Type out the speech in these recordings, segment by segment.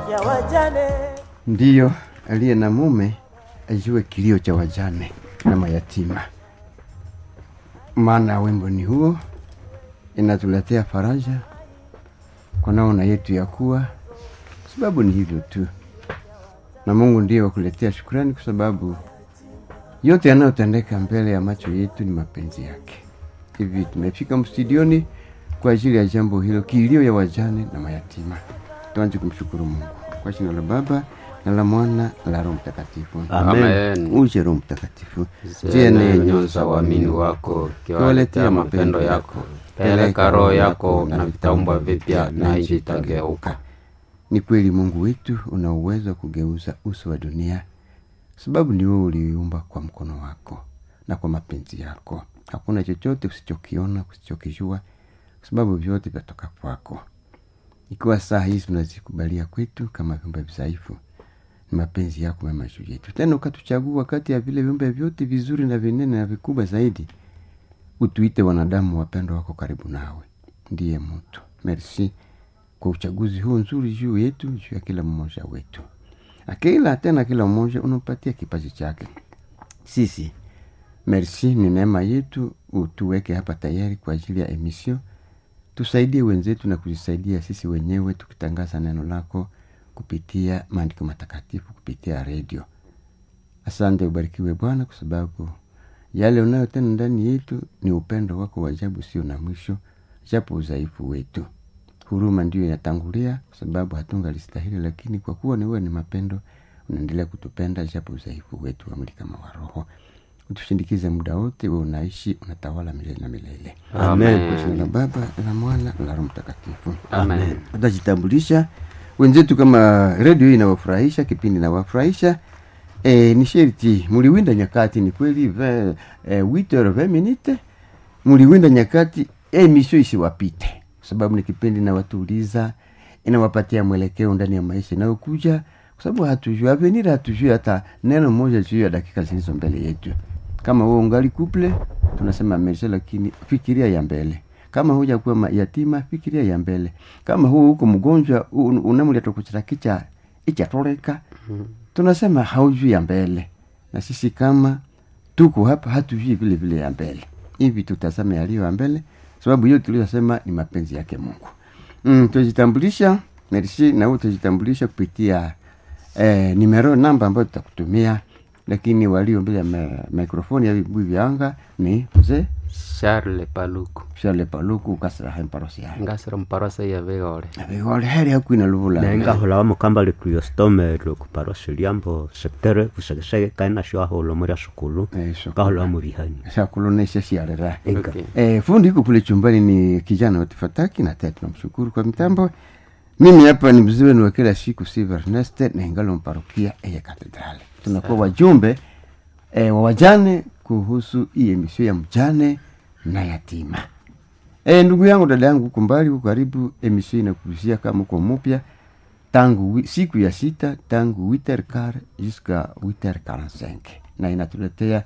ya wajane. Ndiyo, aliye na mume ajue kilio cha wajane na mayatima. Maana wimbo ni huo, inatuletea faraja kwa naona yetu ya kuwa, sababu ni hivyo tu, na Mungu ndiye wakuletea shukrani, kwa sababu yote yanayotendeka mbele ya macho yetu ni mapenzi yake. Hivi tumefika mstudioni kwa ajili ya jambo hilo, kilio ya wajane na mayatima. Tuanze kumshukuru Mungu kwa jina la Baba na la Mwana na la Roho Mtakatifu. Amen. Uje Roho Mtakatifu, Ziene nyonza waamini wako, kiwaletea mapendo yako. Peleka roho yako na vitaumbwa vipya, na nchi itageuka. Ni kweli Mungu wetu una uwezo wa kugeuza uso wa dunia, sababu ni wewe uliiumba kwa mkono wako na kwa mapenzi yako. Hakuna chochote usichokiona, usichokijua, kwa sababu vyote vyatoka kwako. Ikiwa saa hizi tunazikubalia kwetu kama viumbe dhaifu, ni mapenzi yako mema juu yetu, tena ukatuchagua kati ya vile viumbe vyote vizuri na vinene na vikubwa zaidi, utuite wanadamu wapendwa wako karibu nawe, ndiye mtu. Merci kwa uchaguzi huu nzuri juu yetu, juu ya kila mmoja wetu, na kila tena kila mmoja unampatia kipaji chake. Sisi merci, ni neema yetu, utuweke hapa tayari kwa ajili ya emission. Tusaidie wenzetu na kujisaidia sisi wenyewe, tukitangaza neno lako kupitia maandiko matakatifu, kupitia redio. Asante, ubarikiwe Bwana, kwa sababu yale unayotenda ndani yetu ni upendo wako wa ajabu usio na mwisho, japo udhaifu wetu. Huruma ndiyo inatangulia, kwa sababu hatunga listahili, lakini kwa kuwa ni wewe ni mapendo, unaendelea kutupenda japo udhaifu wetu wa mwili kama wa roho. Utushindikize muda wote, wewe unaishi, unatawala milele na milele. Amen. Kwa jina la Baba na la Mwana na la Roho Mtakatifu. Amen. Utajitambulisha wenzetu, kama redio hii inawafurahisha, kipindi inawafurahisha. E, ni sherti muliwinda nyakati, ni kweli ve, e, 8 20 minute muliwinda nyakati, emisio isiwapite, kwa sababu ni kipindi inawatuliza, inawapatia mwelekeo ndani ya maisha inayokuja, kwa sababu hatujui avenir, hatujui hata neno moja juu ya dakika zilizo mbele yetu. Kama wewe ungali kuple, tunasema merci, lakini fikiria ya mbele kama huja kuwa ma- yatima fikiria ya mbele kama huu huko mgonjwa u- unamuleta kuchira kicha ichatoleka tunasema haujui ya mbele na sisi kama tuko hapa hatujui vile vile ya mbele hivi tutazame yaliyo ya mbele sababu hiyo tuliyosema ni mapenzi yake mungu mm, tujitambulisha merci na wewe utajitambulisha kupitia eh, nimero namba ambayo tutakutumia lakini walio mbele ya me- mikrofoni ya vibuyu vya anga ni mzee Charles Paluku Charles Paluku kasira hemparosia ngasira muparosa ya vigore vigole heri hakwina luvula nengahola wamukamba likriyostome lokuparosi liambo sektere vusekeseke kaina shwahola muria sukulu Eso. ngahola wamurihani shakulonesha siarera Inga. Okay. eh, fundi iko kule chumbani ni kijana watifataki na taya tunamshukuru kwa mitambo mimi hapa ni mzee wenu wa kila siku Silver Ernest na ingalo mparokia ya katedrali tunakuwa wajumbe eh, wa wajane kuhusu hii emisio ya mjane na yatima E, ndugu yangu dada yangu huko mbali huko karibu emission inakuhusia kama uko mpya tangu wi- siku ya sita tangu 8h15 jusqu'à 8h45 na inatuletea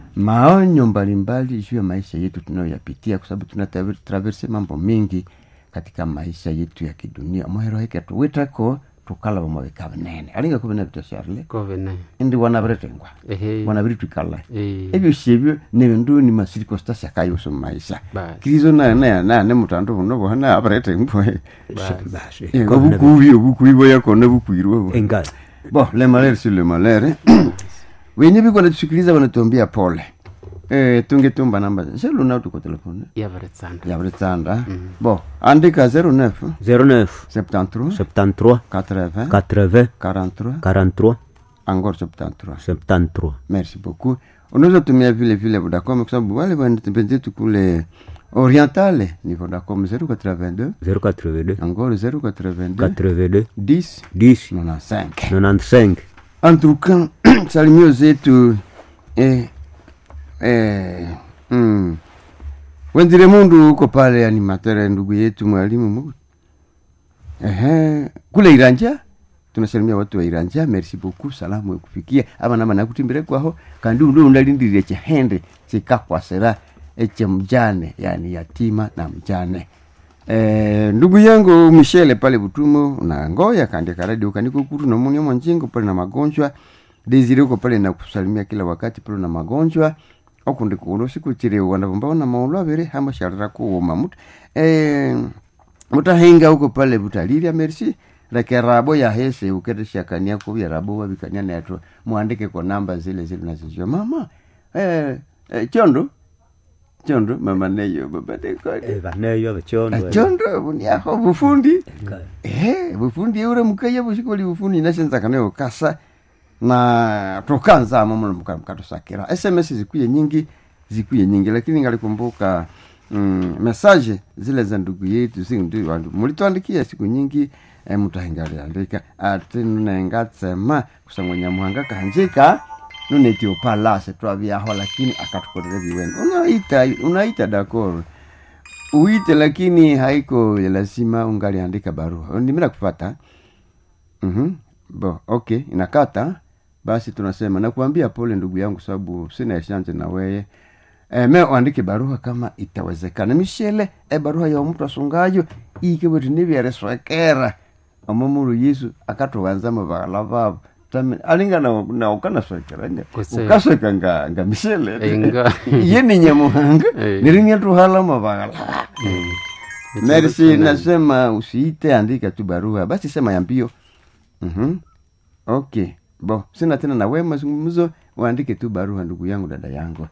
maonyo mbalimbali juu ya maisha yetu tunayoyapitia kwa sababu tunatraverse mambo mengi katika maisha yetu ya kidunia mohero heke tuwitako tukalava maweka vinene alinga kuvina vita sharle kovene indi wanaviretengwa ehe wanaviritwikala Eh. ebyo syebyo nebindu ni masirikostasi akayoso mumaisha Basi. kirizo nane mutandu buno bohana abarete mbwe basi obukubi obukubi bwayakona bukwirwe enga bo le malere si le malere wenye biko natusikiliza wanatuambia pole eh, tungetumba namba seluna tuko telefone yavaretsanda yabritsanda bo andika 09 09 73 73 80 80 43 43 encore 73 73 merci beaucoup unaweza tumia vile vile vodacom kwa sababu wale wenzetu kule orientale ni vodacom 082 082 encore 082 82 10 10 95 95 en tout cas salimio zetu eh, eh, mm. wenzire mundu huko pale animateur ndugu yetu mwalimu mu ehe kule iranja tunasalimia watu wa iranja merci beaucoup salamu ekufikia aba nama nakutimbire kwaho kandi undu undalindirire chihende chikakwasira eche mjane yani yatima na mjane Eh, ndugu yangu Michele pale Butumo na Ngoya kaandika radio kaniko kutu na muni mwanjingo pale na magonjwa Desire uko pale na kusalimia kila wakati pale na magonjwa okundi kulo siku chire wanda mbona maulwa bere hama sharra ko mamut eh mutahinga huko pale butalilia merci rake rabo ya hese ukete shakania ko ya rabo wabikania neto muandike kwa namba zile zile nazijua mama eh, eh chondo chondo mama neyo baba de kwa vaneyo vechondo chondo buniaho bufundi eh bufundi ure mukaya bushikoli bufundi nashenza kanayo kasa na tokanza mama mkatusakira sms zikuye nyingi zikuye nyingi lakini ngalikumbuka mm, message zile za ndugu yetu zindu wandu mulituandikia siku nyingi eh, mutahingaliandika ati nengatsema kusangwenya muhanga kanjika nunetio palase twavyaho lakini akatukorera viwendo unaita unaita dakoro uite lakini haiko lazima ungaliandika barua nimira kupata mm-hmm. bo okay inakata basi tunasema nakuambia pole ndugu yangu sababu sina eshanje na weye e, me uandike barua kama itawezekana mishele e barua ya mtu asungayo ikebweti nivyereswekera omomulu yesu akatuwanza mavagala vavo Tami- alinga na, na ukanaswekera Kuse- ukasweka nga, nga mishele Enga. ye ni nyamuhanga Eh. nirimia tuhala mavagala merci nasema usiite andika tu barua basi sema ya mbio mm-hmm. okay bo sina tena na we mazungumzo uandike tu barua ndugu yangu dada yangu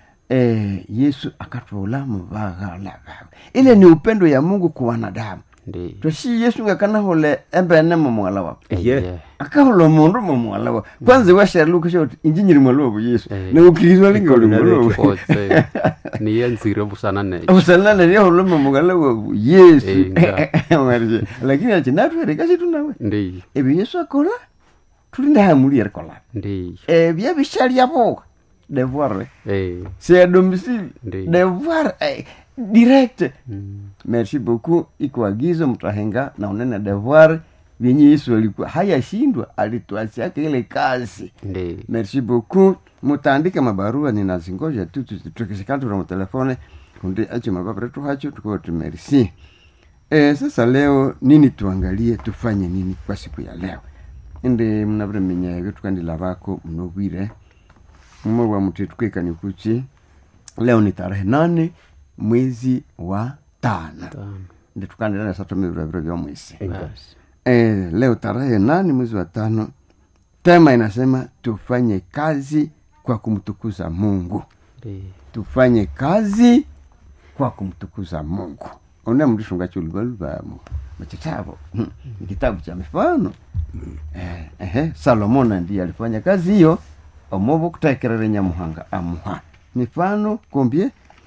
e, yesu akatwala muvaghala ile ni upendo ya mungu kwa wanadamu ndi twashi yesu ngakanahole embene mumwala wapo ye akahola mundu mumwala wapo kwanza washaluka shoti injinyiri mwala wapo yesu Eh. naukirizwa linga uli mwala wapo kotse niye nzire busana neyo usalala lyahola mumwala wapo yesu Inga. Marije. lakini achi natwere kasi tunawe ndi ebyo yesu akola tuli ndahamuli erikola ndi ebyo bishalyaboka devoir eh c'est à domicile Ndi. devoir eh, direct mm. merci beaucoup ikuagizo mtahenga na unene devoir vyenye yesu alikuwa hayashindwa alituachiaka ile kazi ndi merci beaucoup mutaandika mabarua ninazingoja tu tu- tukisikatula mutelefone kundi acho mababaretu hacho tukoti merci e, sasa leo nini tuangalie tufanye nini kwa siku ya leo indi mnaviremenya evyo tukandila vako mnovwire mumwe wa muti tukwikani kuchi leo ni tarehe nane mwezi wa tano tano ndi tukandila na sato miviraviro vya mwezi basi e, leo tarehe nane mwezi wa tano tema inasema tufanye kazi kwa kumtukuza mungu ndi tufanye kazi kwa kumtukuza mungu una mndishunga chuluvaluva machitavo ni kitabu cha mifano eh, eh, salomona ndiye alifanya kazi hiyo omovo kutekerere nyamuhanga amuha mifano kombie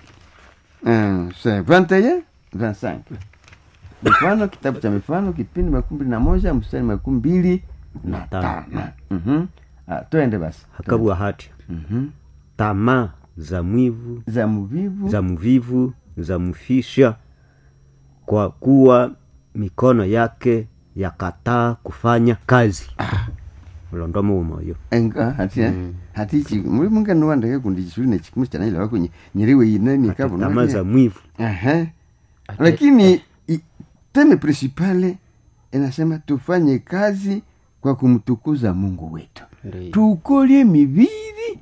eh, se 21 25 mifano kitabu cha mifano kipindi makumi mbili na moja mstari makumi mbili na Tano. tano Mhm. Ah, twende basi hakabwa hati Mhm. tamaa za mwivu za mvivu za mvivu za mfisha kwa kuwa mikono yake yakataa kufanya kazi ulondomo umoyo enga hati hati chi muri munga no wanda ke kundi chiri ne chikumu chana ile wako nyiriwe ine ni kabu tamaa za mwivu ehe Ate- lakini i- teme principale inasema tufanye kazi kwa kumtukuza Mungu wetu ndi tukolie mibiri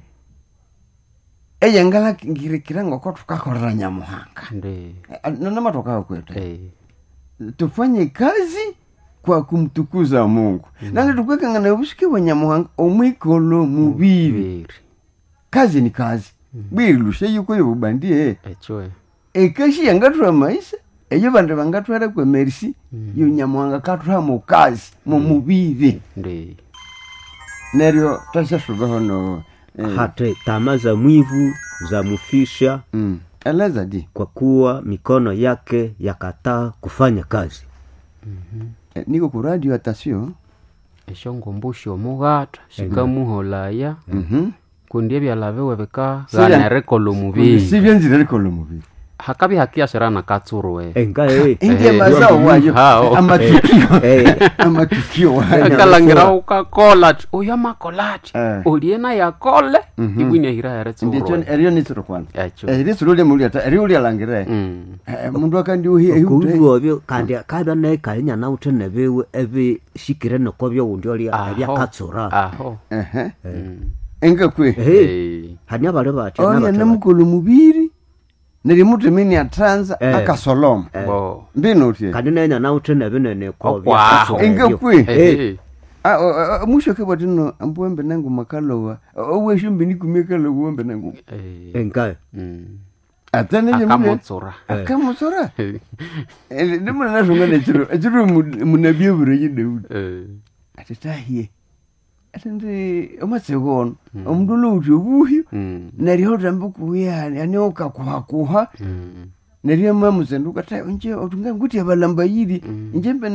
eyangala ngirikira ngoko tukakorera nyamuhanga ndi nanama tokawa kwetu eh tufanye kazi kwa kumtukuza mungu nange tukwekangana obusike bwa nyamuhanga omwikolo mubiri biri kazi ni kazi bwiri lushe yuko yobubandie echwe ekashi yangathuha maisha eyo bandu bangathwera kwa merisi yo nyamuhanga kathuha mu kazi mu mubiri ndi neryo tashyasubaho no eh, hata tamaa za mwivu za mfisha mm, eleza di kwa kuwa mikono yake yakataa kufanya kazi eh, niko ku radio atasio esyo ngumbushi omughata shikamuholaya mhm kundi ebyala biwe bika Sibya- ghanerekola omubiri sibyenzire rikola mubiri hakabi hakiashira na katsuruwe enga eh ingia Eh, mazao wayo hao. amatukio Eh. amatukio wayo akalangira ukakola uyo makolati Eh. uliena yakole ibwini ahira yare ndicho tsuruwe erio nitsiro kwanza echo erisiro lya mulia ta erio lya langire Mm. mundu akandi uhi ehute kuuwo byo kandi kabya naye kalinya nawuthe nebiwe ebishikire noko byowundi olya Aho. ebyakatsura aho ehe Mm. engakwe Eh, Eh. hania bali batya oya nabatya namukolo mubiri nerimutemeni atranza Eh. akasoloma bo mbino utie kandi nenya nawuthe nebinene ko Okwaho. byakatsura ebyo. engakwe Eh. Ah, oh, ah, mwisho kebwatino ambuwembe nangu makalowa oweshumbi nikumie kalowa wembe nangu Eh. enga Mm. ate nenye mule akamotsura akamusora ndimuna nasonga nechiro echiro munabie bureyi daudi Eh. atitahie ati ndi omatsekono omundu louti obuhyo Mm. neryo utambe kuya ani ukakuhakuha Mm. neryo mamusenduka ta nje otunga nguti abalambayiri nje mbe